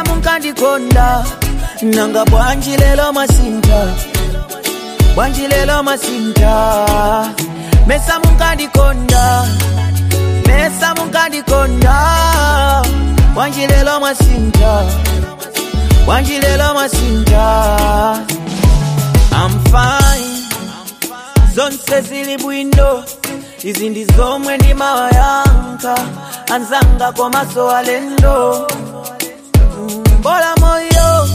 mesa munkandikonda nanga bwanji lelo masinta bwanji lelo masinta mesa munkandikonda mesa munkandikonda bwanji lelo masinta bwanji lelo masinta I'm fine zonse zili bwino izi ndi zomwe ndimawayankha anzanga komaso alendo Mm, bola moyo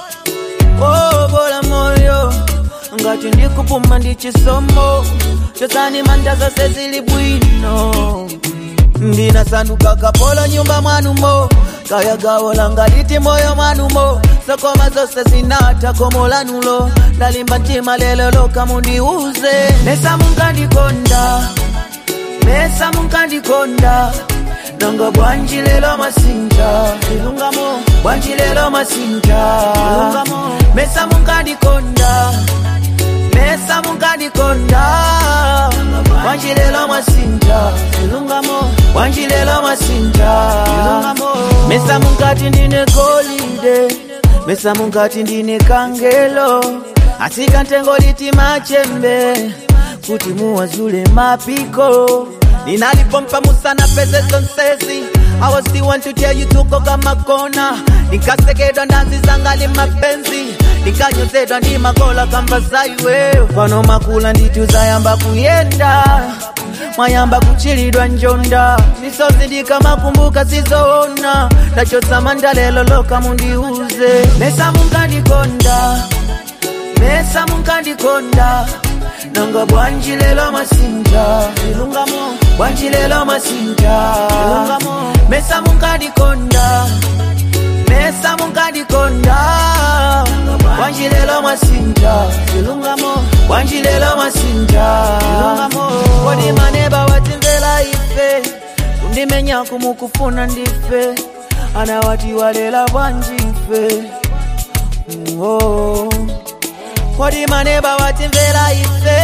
oh, bola moyo ngati ndikupuma ndi chisomo chosani manda zonse zili bwino ndinasanduka kapolo nyumba mwanumo kaya gawo langa liti moyo mwanumo sokoma zonse zinata komo lanulo ndalimba mtima lelo loka mundiuze mesa munkandikonda mesa munkandikonda nanga bwanji lelo masinta ilungamo bwanji lelo masinta ilungamo mesa munkandikonda mesa munkandikonda bwanji lelo masinta ilungamo bwanji lelo masinta ilungamo mesa munkati ndine golide mesa munkati ndine kangelo asika ntengo liti machembe kuti muwazule mapiko ninalipompa musana pese zonsezi I was the one to tell you tuko kama kona nikasekedwa ndazi zangali mapenzi nikanyozedwa ndi makola kamba zaiwe pano makula nditu zayamba kuyenda mwayamba kuchilidwa njonda misozi ndikamakumbuka sizoona ndachotsa lelo loka mundiuze mesa munkandikonda mesa munkandikonda nanga bwanji lelo masinta ilungamo bwanji lelo masinta ilungamo mesa munkandikonda mesa munkandikonda bwanji lelo masinta ilungamo bwanji lelo masinta ilungamo kodi maneba watimvera ife kundimenya kumukufuna ndife anawati walela bwanji ife Mm, oh. kodi maneba watimvera ife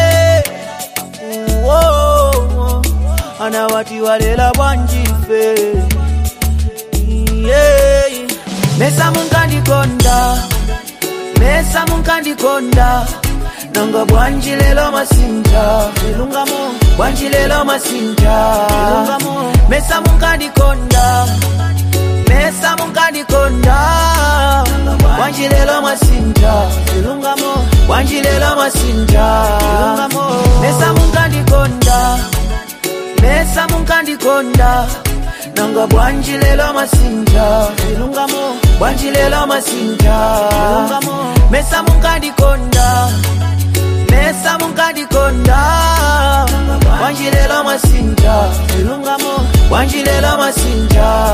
Mm, oh. anawati walela bwanji ife yeah. mesa munkandikonda mesa munkandikonda nanga bwanji lelo masinta ilungamo bwanji lelo masinta ilungamo mesa munkandikonda mesa munkandikonda bwanji lelo masinta ilungamo bwanji lelo masinta ilungamo mesa munkandikonda mesa munkandikonda nanga bwanji lelo masinta ilungamo bwanji lelo masinta ilungamo mesa munkandikonda mesa munkandikonda bwanji lelo masinta ilungamo bwanji lelo masinta